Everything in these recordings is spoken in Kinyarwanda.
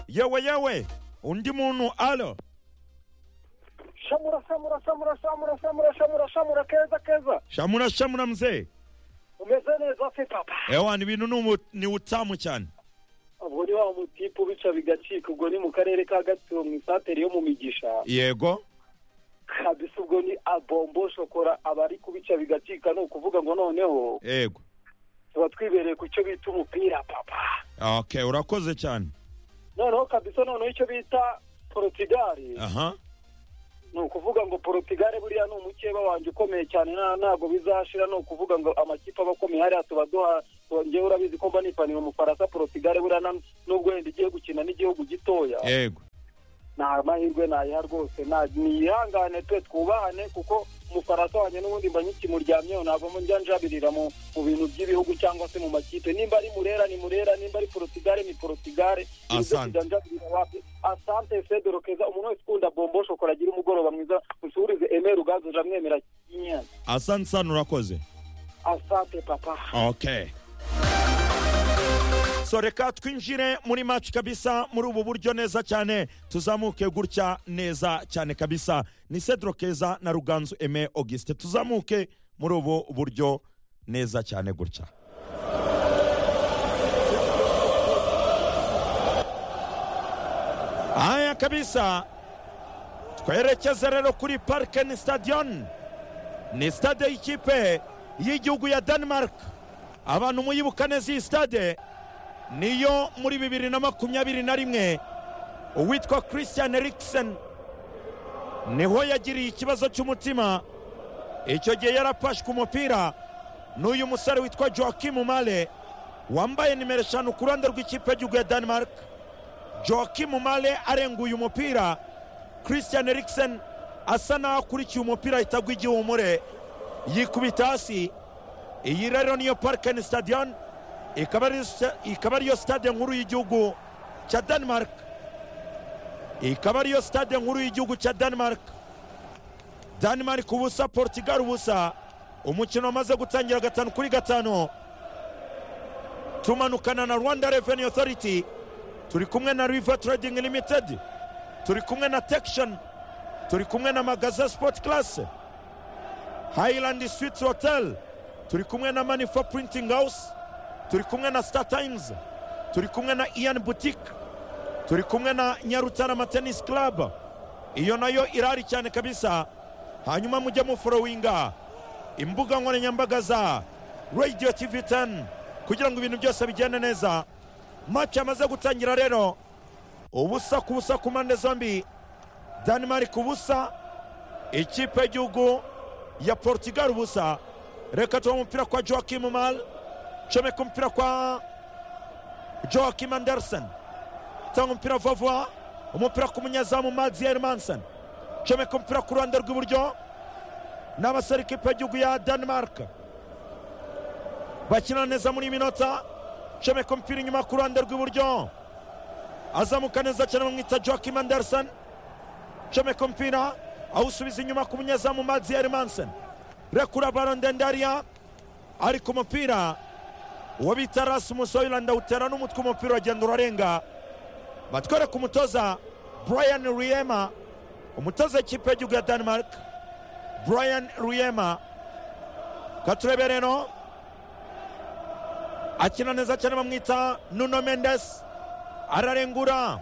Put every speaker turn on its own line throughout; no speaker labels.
yewe yewe undi muntu alo
shamura shamura shamura shamura shamura shamura shamura keza keza
shamura shamura mzee
umeze neza se papa
ewa ni ibintu ni umu- ni utamu cyane
ubwo ni wa mutipu bica bigacika ubwo ni mu karere ka gatsibo mu isantere yo mu migisha
yego
kabisa ubwo ni abombo shokora abari kubica bigacika ni ukuvuga ngo noneho
yego
tuba twibereye ku cyo bita umupira papa
okay urakoze cyane
noneho kabisa noneho icyo bita porotigali
aha
ni ukuvuga ngo porotigali buriya ni umukeba wanjye ukomeye cyane nta ntabwo bizashira ni ukuvuga ngo amakipe aba akomeye hariya tuba duha ngewe urabizi ko mba nipaniye umufaransa porotigali buriya na- nubwo wenda igiye gukina n'igihugu gitoya
yego
nta mahirwe nayiha rwose na- niyihangane twe twubahane kuko umufaransa wanjye n'ubundi mba nkikimuryamyeho ntabwo mu- njya njabirira mu mu bintu by'ibihugu cyangwa se mu makipe nimba ari murera ni murera nimba ari porotigare ni porotigare
Asante.
asante federo keza umuntu wese ukunda bombo shokora agira umugoroba mwiza musubirize emeri ugazo jamwemera nyana
asante sana urakoze
asante papa
okay so reka twinjire muri match kabisa muri ubu buryo neza cyane tuzamuke gutya neza cyane kabisa ni cedro keza na ruganzu eme auguste tuzamuke muri ubu buryo neza cyane gutya haya kabisa twerekeze rero kuri parike ni stadion ni stade y'ikipe y'igihugu ya denmark abantu muyibuka neza iyi stade niyo muri bibiri na makumyabiri na rimwe uwitwa christian eriksen niho yagiriye ikibazo cy'umutima icyo gihe yarapashwe umupira n'uyu musore witwa joakim male wambaye nimero eshanu ku ruhande rw'ikipe y'igihugu ya denmark joakim male arenguye umupira christian eriksen asa n'aho akurikiye umupira ahita agwa igihumure yikubita hasi iyi rero niyo parikeni stadion ikaba ari sta- ikaba ariyo stade nkuru y'igihugu cya denmark ikaba ariyo stade nkuru y'igihugu cya denmark denmark ubusa portugal ubusa umukino wamaze gutangira gatanu kuri gatanu tumanukana na rwanda revenue authority turi kumwe na river trading limited turi kumwe na tection turi kumwe na magaza sport class highland suites hotel turi kumwe na manifa printing house turi kumwe na star times turi kumwe na ian boutique turi kumwe na nyarutarama tennis club iyo nayo irari cyane kabisa hanyuma mujye muforowinga imbuga nkoranyambaga za radio tv 10 kugira ngo ibintu byose bigende neza match yamaze gutangira rero ubusa ku busa ku mpande zombi denmark ubusa ikipe y'igihugu ya portugal ubusa reka tuba umupira kwa joakim mal comeka umupira kwa joakim anderson tanga umupira vavwa umupira ku munyezamu mazier manson comeka umupira ku ruhande rw'iburyo n'abasore ikipe y'igihugu ya denmark bakina neza muri iyi minota comeka umupira inyuma ku ruhande rw'iburyo azamuka neza cyane bamwita joakim anderson comeka umupira awusubiza inyuma ku munyezamu mazier manson rekura baro ndende hariya ari ku mupira uwo bita Rasmus Hoyland awutera n'umutwe umupira uragenda urarenga batwereka umutoza Brian Riema umutoza w'ikipe y'igihugu ya Denmark Brian Riema katurebe rero akina neza cyane bamwita Nuno Mendes ararengura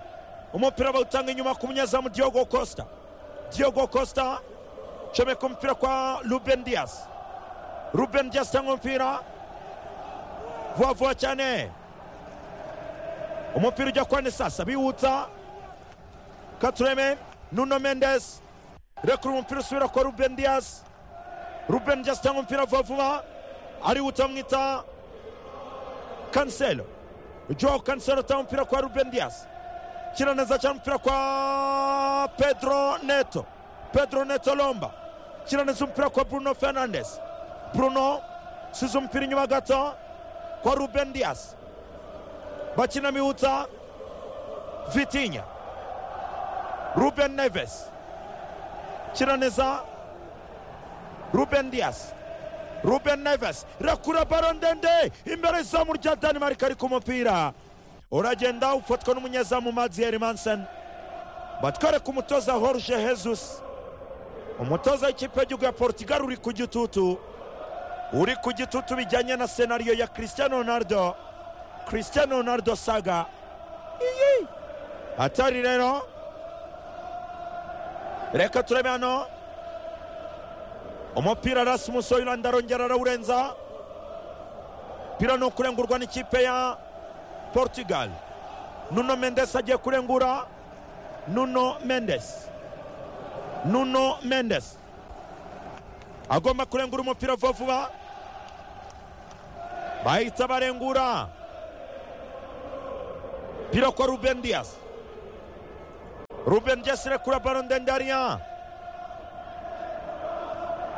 umupira bawutanga inyuma ku munyezamu Diogo Costa Diogo Costa comeka umupira kwa Ruben Dias Ruben Dias atanga umupira vuba vuba cyane umupira ujya kwa sasa biwutsa katureme nuno mendes rekura umupira usubira kwa ruben dias ruben dias atanga umupira vuba vuba ariwutsa bamwita kanselo joao kanselo atanga umupira kwa ruben dias kina neza cyane umupira kwa pedro neto pedro neto lomba kina neza umupira kwa bruno fernandes bruno size umupira inyuma gato kwa Ruben Dias. Bakina miwuta Vitinha. Ruben Neves. Kiraneza Ruben Dias. Ruben Neves rekura baro ndende imbere y'izamu rya Denmark ari ku mupira uragenda ufatwa n'umunyezamu madiyeri manseni batwereka umutoza horuje hezusi umutoza w'ikipe y'igihugu ya portugal uri ku gitutu uri ku gitutu bijyanye na senariyo ya christian ronaldo christian ronaldo saga iyi atari rero reka turebe hano umupira rasmus hoyland arongera arawurenza umupira ni ukurengurwa n'ikipe ya portugal nuno mendes agiye kurengura nuno mendes nuno mendes agomba kurengura umupira vuba vuba bahita barengura pira kwa ruben dias ruben dias irekura baro ndende hariya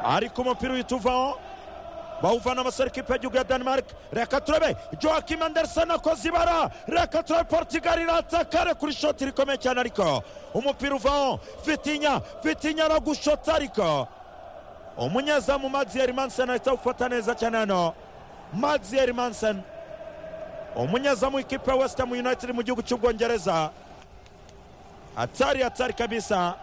ariko umupira uhita uvaho bawuvana abasore ikipe y'igihugu ya denmark reka turebe joakim anderson akoze ibara reka turebe portugal irataka rekura ishoti rikomeye cyane ariko umupira uvaho fitinya fitinya aragushota ariko umunyezamu madiyeri mansen ahita awufata neza cyane hano madiyeri mansen umunyezamu w'ikipe ya west ham united mu gihugu cy'ubwongereza hatari hatari kabisa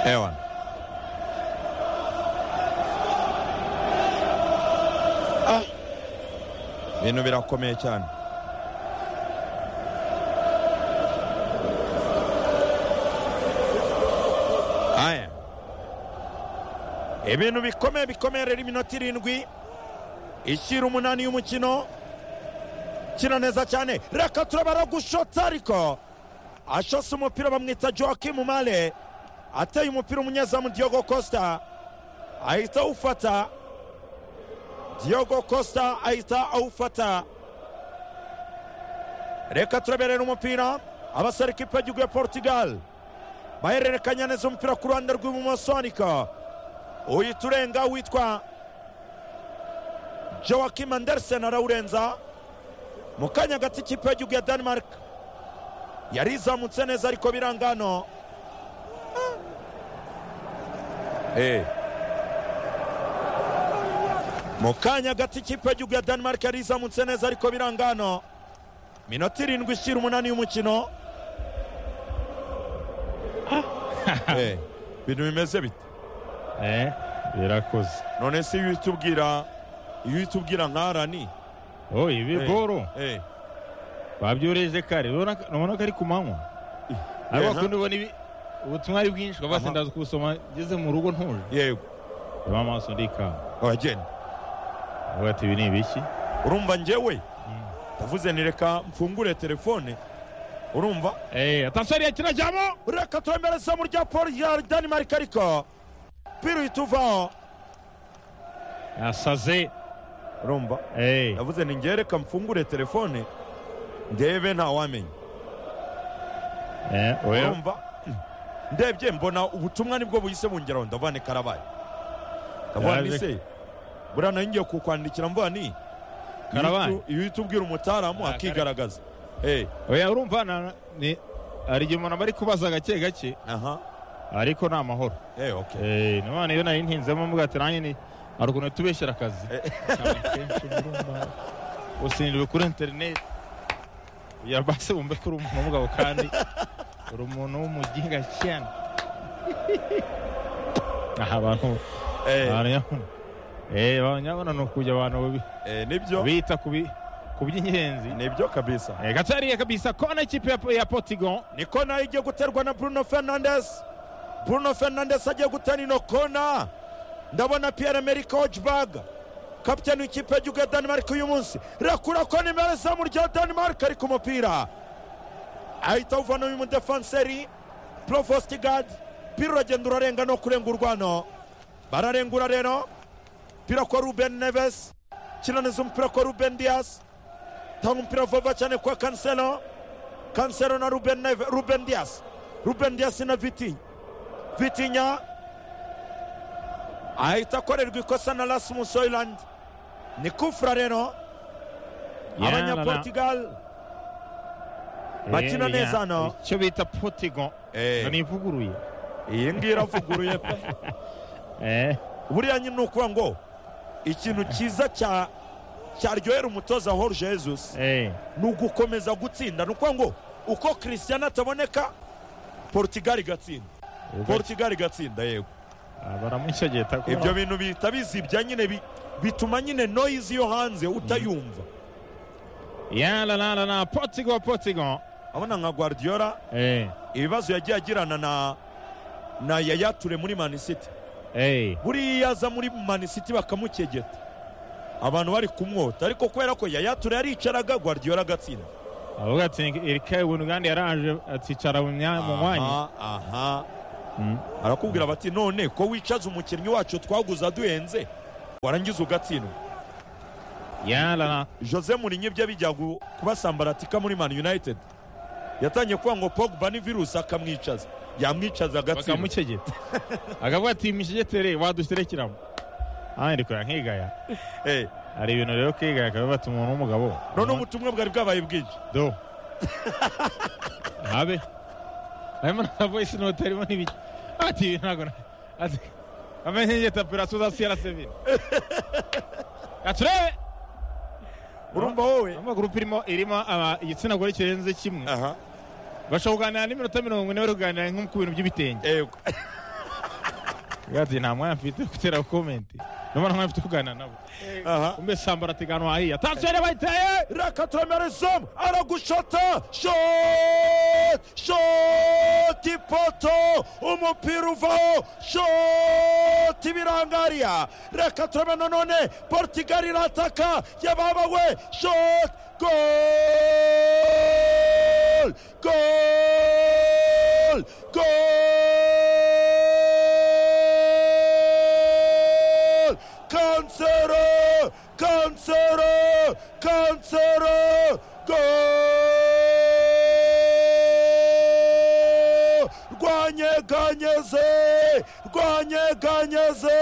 ewan Ah, ibintu birakomeye cyane aya ibintu bikomeye bikomeye rero iminota irindwi ishyira umunani y'umukino kina neza cyane reka turabara gushota ariko ashose umupira bamwita joakim male ateye umupira umunyezamu diogo costa ahita awufata diogo costa ahita awufata reka turaberera umupira abasore ikipe y'igihugu ya portugal bahererekanya neza umupira ku ruhande rw'ibumoso ariko uhita urenga witwa joakim andersen arawurenza mu kanya gato ikipe y'igihugu ya denmark yari izamutse neza ariko biranga hano Eh. mu kanya gato ikipe y'igihugu ya denmark yari izamutse neza ariko biranga hano minota irindwi ishyira umunani y'umukino Eh, ibintu bimeze bite
Eh, birakoze
none se iyo uhita ubwira iyo uhita ubwira nka rani
oh ibi
Eh,
goro
eh,
babyoreje kare urabona ko- urabona ko ari ku manywa
eh,
ariko
nka-
bakunda ubona ibi ubutumwa ari bwinshi ukaba
Aha.
wese ndaza kubusoma ngeze mu rugo ntuje
yego
reba amaso ndikanga
uragenda
avuga ati ibi ni ibiki
urumva njyewe ndavuze ni reka mfungure telefone urumva
Eh, atasari kirajyamo
reka turemere izamu rya paul ya denmark ariko pira uhita uvaho
yasaze
urumva
Eh,
ndavuze ni njyewe reka mfungure telefone ndebe ntawamenya
eh, oya
urumva ndebye mbona ubutumwa nibwo buhise bungeraho ndavane karabaye ndavuga ni
Yaje.
se buriya nari ngiye kukwandikira mvuga ni
Karabaye?
iyo uhita ubwira umutaramu
Ah,
akigaragaza Eh,
oya urumva na- ni hari igihe umuntu aba ari kubaza gake gake
aha
ariko ni amahoro
eh, okay
Eh, none iyo nari ntinzemo mvuga ati nanjye ni hari ukuntu tubeshyira akazi Akenshi murumva, usindwe kuri interineti yabase wumve ko uri umuntu w'umugabo kandi uri umuntu w'umuginga cyane aha abantu
Eh,
baranyabona eh baranyabona ni ukujya abantu babi-
eh, nibyo
bita ku bi- ku by'ingenzi
nibyo kabisa
Eh, gatariye kabisa kona ikipe ya- ya potigon
ni kona igiye guterwa na bruno fernandes bruno fernandes agiye gutera ino kona ndabona pierre amerika hojbag kapitani w'ikipe y'igihugu ya denmark uyu munsi rakura kona imbere zamu rya denmark ariko umupira ahita awuvana uyu mudefanseri provostigad pira uragenda urarenga no kurenga urwano bararengura rero pira kwa ruben neves kinaniza umupira kwa ruben dias tanga umupira vuba cyane kwa kanselo kansero na ruben, Neve- ruben dias ruben dias na vitinya vitinya ahita akorerwa ikosa na rasmus hoyland ni kufra rero abanyaportugal bakina neza hano
icyo bita potigon
Eh,
nivuguruye
iyi ngiyi iravuguruye pe
eh
buriya nyine ni ukuvuga ngo ikintu cyiza cya cyaryohera umutoza horo jesus
eh
ni ugukomeza gutsinda ni ukuvuga ngo uko christian ataboneka portugal igatsinda portugal igatsinda yego
baramushegeta kuko
ibyo bintu bihita bizibya nyine bi- bituma nyine noyizi yo hanze utayumva
ya la la la la Portugal Portugal
abona nka guardiola
eh
ibibazo yagiye agirana na na yayature muri mani city
eh
buriya aza muri mani city bakamukegeta abantu bari kumwota ariko kubera ko yayature yaricaraga guardiola agatsinda
avuga ati Erike Bunugandi yaraje aticara mu myanya mu mwanya
Aha, aha
Mm.
arakubwira bati none ko wicaza umukinnyi wacu twaguze aduhenze warangiza ugatsindwa
ya la la
jose murinyi bye bijya gu- kubasambaratika muri man united yatangiye kuvuga ngo pogba ni virusi akamwicaza yamwicaza agatsindwa
bakamukegeta akavuga ati mishegetere waduserekeramo aha ndi kureba nkigaya
Eh,
hari ibintu rero kwigaya akaba bata umuntu w'umugabo
none ubutumwa bwari bwabaye bwinshi
do habe harimo na voice note harimo n'ibiki ati ibi ntabwo na- ati ameze nk'igita pirasi uzasiyara sevini gaturebe
urumva wowe
ama gurupe irimo irimo aba- igitsina gore kirenze kimwe
aha
bashobora kuganira n'iminota mirongo ine bari kuganira nko ku bintu by'ibitenge
yego
Avuga ati nta mwanya mfite wo gutera komenti nubwo nta mwanya mfite wo kuganira nabo
aha
kumbe sambara ateganywa ahiya tansiyoni bayiteye
reka turemere zomu aragushota shoti shoti ipoto umupira uvaho shoti ibirangariya reka turemere nanone portugal irataka yababawe shoti gol gol gol Cancelo! Cancelo! Cancelo! Gol! Rwanyeganyeze! Rwanyeganyeze!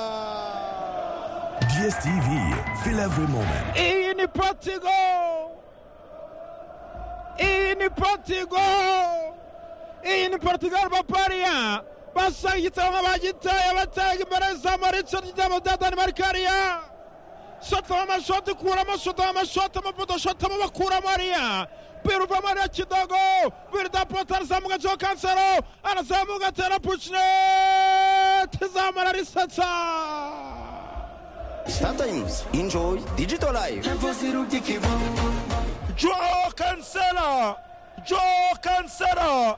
Gol!
DSTV, fais-la vraiment même.
iyi ni potigo iyi ni potigo iyi ni portugal bapariya basa igitabo bagitaye batanga imbere zamu richard igitabo bya danimarikariya shotamo amashoti kuramo shotamo amashoti amapoto shotamo bakuramo ariya biruvamo ariya kidogo birida poto arazamuka cyo kansero arazamuka atera pucinete izamara risatsa
Sometimes enjoy digital life.
Joao Cancelo Joao Cancelo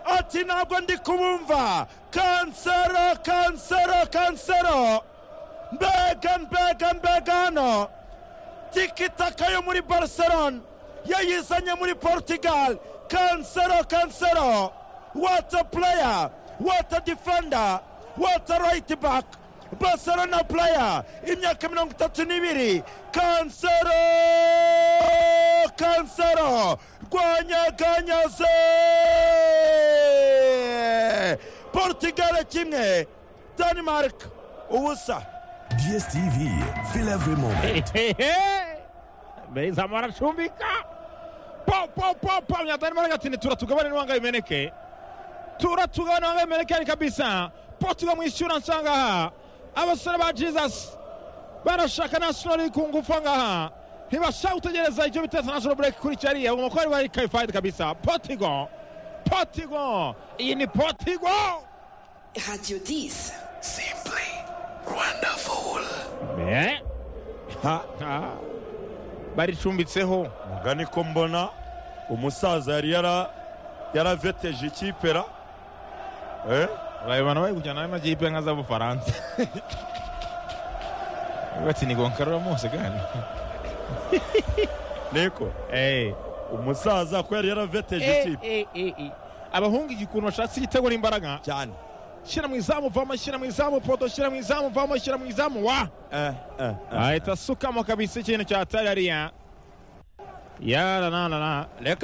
ati ntabwo ndi kubumva Cancelo Cancelo Cancelo mbega mbega mbega hano tikitaka yo muri barcelona yayizanye muri portugal Cancelo Cancelo what a player what a defender what a right back barcelona player imyaka mirongo itatu n'ibiri Cancelo Cancelo rwanyaganyaze portugal kimwe denmark ubusa
DSTV, fais-la vraiment même.
mbere izamu aracumbika po po po po myatari mara gatini turatugabane n'uwanga bimeneke turatugabane n'uwanga bimeneke ni kabisa portugal mwishyura nsangaha abasore ba jesus barashaka national ku ngufu ngaha ntibashaka gutegereza icyo bita national break kuri cyariya bagomba kuba bari kayifayidi kabisa portugal portugal iyi ni portugal
Radio 10.
Simply wonderful.
Eh,
ha
ah, baricumbitseho
Nga niko mbona umusaza yari yara yaraveteje ikipe ra Eh?
urabibona bari kujyana n'amakipe nka z'abafaransa bati ni gonkarura mose gani
niko umusaza ko yari yaraveteje ikipe
abahungu iki kuntu bashatse igitego n'imbaraga
cyane
shyira mu izamu vamo shyira mu izamu poto shyira mu izamu vamo shyira mu izamu wa
eh, eh, eh.
ahita asukamo kabisa ikintu cya tarariya yarana
reka